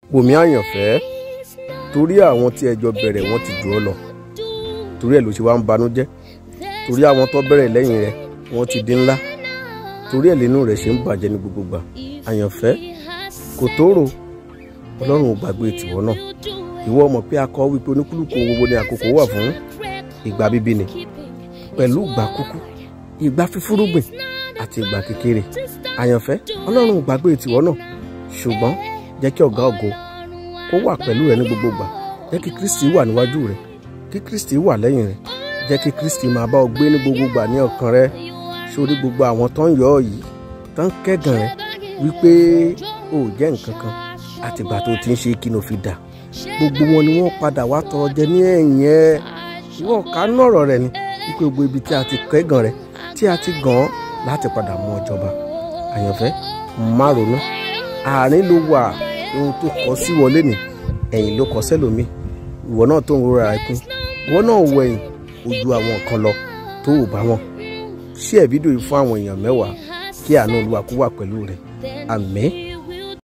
wòmí àyànfẹ́ torí àwọn tí ẹjọ́ bẹ̀rẹ̀ wọ́n ti jù ọ́ lọ torí ẹ̀ ló ṣe wá ń banújẹ́ torí àwọn tó bẹ̀rẹ̀ lẹ́yìn rẹ̀ wọ́n ti di ńlá torí ẹ̀ lẹ́nu rẹ̀ ṣe ń bàjẹ́ ní gbogbo gbà àyànfẹ́ kò tóóró ọlọ́run ò gbàgbé tìwọ́ náà ìwọ mọ̀ pé akọ wípé oníkúlùkù gbogbo ni àkókò wà fún ìgbà bíbí ni pẹ̀lú ìgbà kúkú ìgbà fífúrúgbìn àti ìgbà kékeré àyànfẹ́ ọlọ́run ò gbàgbé tìwọ́ náà ṣùgbọ́n jẹ́ kí ọ̀gá ògo kó wà pẹ̀lú rẹ ní gbogbo gbà jẹ́ kí kristi wà níwájú rẹ kí kristi wà lẹ́yìn rẹ jẹ́ kí kristi máa bá ọ gbé ní gbogbo gbà ní ọkàn rẹ sórí gbogbo àwọn tó ń yọ ọ yìí tó ń kẹ́gàn rẹ wípé o ò jẹ́ nǹkan kan àtìgbà tó ti ń ṣe kí ló fi dà gbogbo wọn ni wọ́n padà wá tọrọ jẹ ní ẹ̀yìn ẹ ìwọ kánú ọ̀rọ̀ rẹ ni wípé gbogbo ibi tí a ti kẹ́gàn rẹ tí a ti gàn án láti padà mú ọ jọba àyànfẹ́ má ronú àárín ló wà ohun tó kọ sí wọlé ní ẹ̀yìn ló kọ sẹ́lòmí ìwọ náà tó ń rora ẹkún ìwọ náà wọ ẹ̀yìn ojú àwọn kan lọ tó ò bá wọn ṣí ẹ̀ fídíò yìí fún àwọn èèyàn mẹ́wàá kí àánú olúwa kó wà pẹ̀lú rẹ̀ àmín